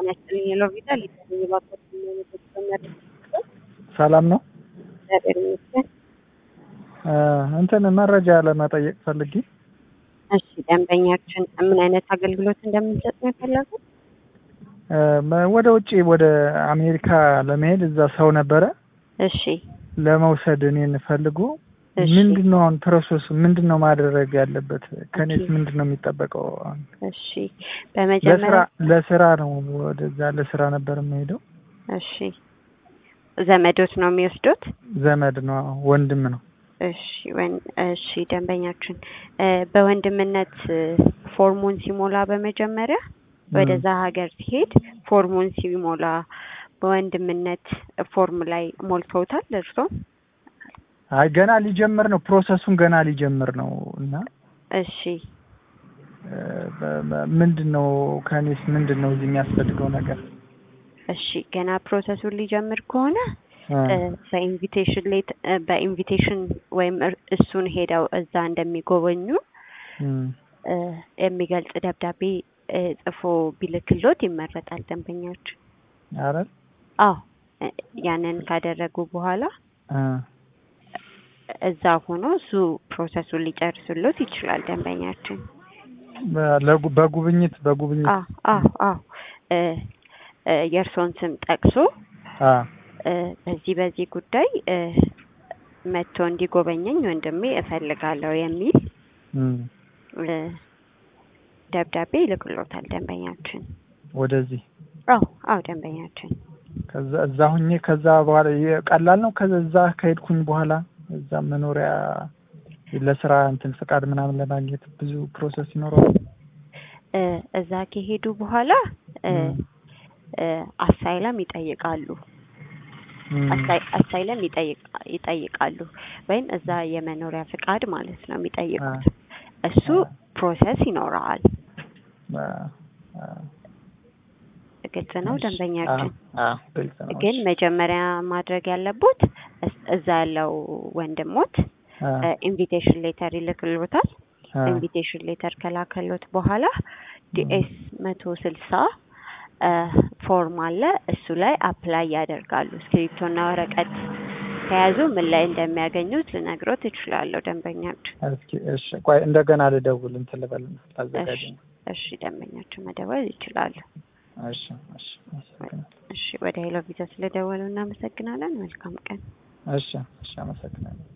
ጤና ይስጥልኝ የሎቪታ ሊሰኝ ባኮት ሰላም ነው። እግዚአብሔር ይመስገን። እንትን መረጃ ለመጠየቅ ፈልጌ እሺ ደንበኛችን ምን አይነት አገልግሎት እንደምንሰጥ ነው የፈለጉት? ወደ ውጭ ወደ አሜሪካ ለመሄድ እዛ ሰው ነበረ እሺ ለመውሰድ እኔን ፈልጎ እሺ። ምንድን ነው አሁን ፕሮሰሱ ምንድን ነው ማድረግ ያለበት? ከኔስ ኦኬ። ምንድን ነው የሚጠበቀው? አሁን እሺ ለስራ በመጀመሪያ ለስራ ነው ወደዛ ለስራ ነበር የምሄደው። እሺ ዘመዶት ነው የሚወስዱት? ዘመድ ነው ወንድም ነው። እሺ ወን- እሺ ደንበኛችን እ፣ በወንድምነት እ፣ ፎርሙን ሲሞላ በመጀመሪያ ወደዛ ሀገር ሲሄድ ፎርሙን ሲሞላ በወንድምነት ፎርም ላይ ሞልተውታል እርሶ? አይ ገና ሊጀምር ነው ፕሮሰሱን ገና ሊጀምር ነው እና እሺ እ፣ በ- በ- ምንድን ነው ከኔስ ምንድን ነው እዚህ የሚያስፈልገው ነገር? እሺ ገና ፕሮሰሱን ሊጀምር ከሆነ እ፣ እ፣ በኢንቪቴሽን ሌት እ፣ በኢንቪቴሽን ወይም እር- እሱን ሄደው እዛ እንደሚጎበኙ እም፣ እ፣ የሚገልጽ ደብዳቤ እ፣ ጽፎ ቢልክሎት ይመረጣል ደንበኛችን። ኧረ አዎ እ፣ ያንን ካደረጉ በኋላ እ፣ እዛ ሆኖ እሱ ፕሮሰሱን ሊጨርስሎት ይችላል ደንበኛችን። በ- ለጉ- በጉብኝት በጉብኝት አዎ አዎ አዎ እ፣ እ፣ የእርሶን ስም ጠቅሶ አ እ፣ በዚህ በዚህ ጉዳይ እ፣ መጥቶ እንዲጎበኘኝ ወንድሜ እፈልጋለሁ የሚል እም፣ እ፣ ደብዳቤ ይልክሎታል ደንበኛችን። ወደዚህ አዎ አዎ ደንበኛችን ከዛ እዛ ሁኜ ከዛ በኋላ የ- ቀላል ነው። ከዛ እዛ ከሄድኩኝ በኋላ እዛ መኖሪያ ለስራ እንትን ፍቃድ ምናምን ለማግኘት ብዙ ፕሮሰስ ይኖረዋል። እ፣ እዛ ከሄዱ በኋላ እ፣ እም፣ እ፣ አሳይለም ይጠይቃሉ እም፣ አሳይ- አሳይለም ይጠይቃ- ይጠይቃሉ ወይም እዛ የመኖሪያ ፍቃድ ማለት ነው የሚጠይቁት። እሱ ፕሮሰስ ይኖረዋል። አ- አ- ግልጽ ነው ደንበኛችን። አ- አ- ግልጽ ነው። ግን መጀመሪያ ማድረግ ያለቦት እስ- እዛ ያለው ወንድሞት አ- ኢንቪቴሽን ሌተር ይልክሎታል። አ- ኢንቪቴሽን ሌተር ከላከሎት በኋላ ዲኤስ መቶ ስልሳ ፎርም አለ እሱ ላይ አፕላይ ያደርጋሉ። እስክሪፕቶና ወረቀት ከያዙ ምን ላይ እንደሚያገኙት ልነግሮት እችላለሁ ደንበኛችን። እስኪ እሺ፣ ቆይ እንደገና ልደውል እንትን ልበልና ላዘጋጅ ነው። እሺ ደንበኛችን መደወል ይችላሉ። እሺ፣ እሺ፣ አመሰግናለሁ። እሺ ወደ ሄሎ ቪዛ ስለደወሉ እናመሰግናለን። መልካም ቀን። እሺ፣ እሺ፣ አመሰግናለሁ።